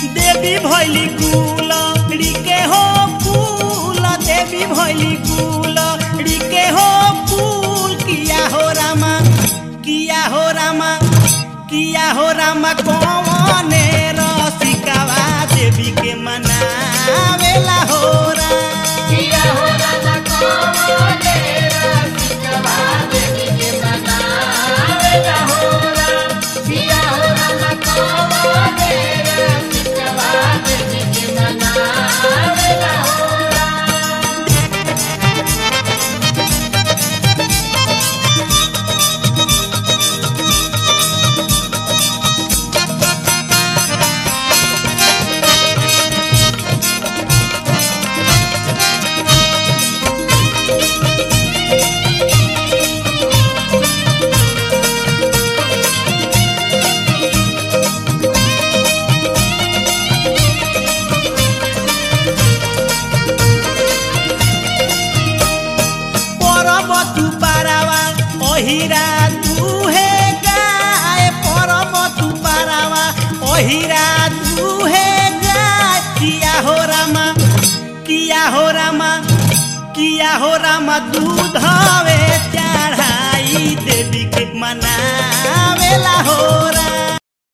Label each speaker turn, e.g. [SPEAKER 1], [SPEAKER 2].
[SPEAKER 1] देवी भैली कुल रीके हो कुल देवी भैली कुल रीके हो कुल किया हो रामा किया हो रामा किया हो रामा कौने रसिकावा देवी के मनावेला हो राम
[SPEAKER 2] किया हो रामा कौने रसिकवा देवी के मनावेला हो राम। किया हो रामा कौने रसिकवा देवी के मनावेला हो राम।
[SPEAKER 1] পরব তু পারাওয়া অহিরা দুহে গায় পরব তু পারাওয়া অহিরা দুহে গায় কিয়া হো রামা কিয়া হো রামা কিয়া হো রামা দুধ হবে